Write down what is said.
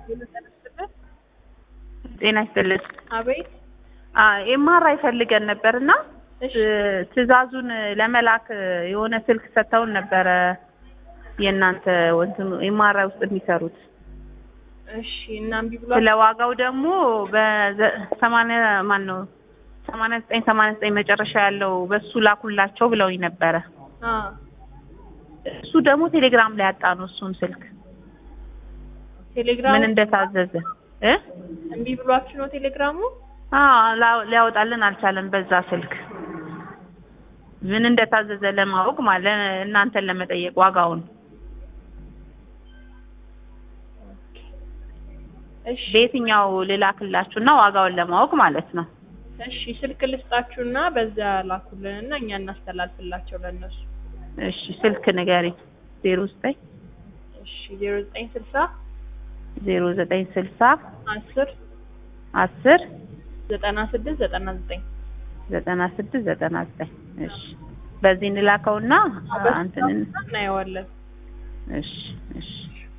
ጤና ይስጥልን። አቤት ኤምአርአይ ፈልገን ነበር እና እሺ ትዕዛዙን ለመላክ የሆነ ስልክ ሰጥተውን ነበረ የእናንተ እንትኑ ኤምአርአይ ውስጥ የሚሰሩት እሺ እና እምቢ ብሏል ስለ ዋጋው ደግሞ በሰማንያ ማን ነው ሰማንያ ዘጠኝ ሰማንያ ዘጠኝ መጨረሻ ያለው በሱ ላኩላቸው ብለውኝ ነበረ አ እሱ ደግሞ ቴሌግራም ላይ ያጣ ነው እሱን ስልክ ቴሌግራም ምን እንደታዘዘ እ እምቢ ብሏችሁ ነው ቴሌግራሙ አዎ ላ- ሊያወጣልን አልቻለም በዛ ስልክ ምን እንደታዘዘ ለማወቅ ማለት እናንተን ለመጠየቅ ዋጋውን እሺ በየትኛው ልላክላችሁና ዋጋውን ለማወቅ ማለት ነው እሺ ስልክ ልስጣችሁና በዛ ላኩልንና እኛ እናስተላልፍላቸው ለእነሱ እሺ ስልክ ንገሪኝ ዜሮ ዘጠኝ እሺ ዜሮ ዘጠኝ ስልሳ ዜሮ ዘጠኝ ስልሳ አስር አስር ዘጠና ስድስት ዘጠና ዘጠኝ ዘጠና ስድስት ዘጠና ዘጠኝ እሺ በዚህ እንላከውና አንተን እናየዋለን እሺ እሺ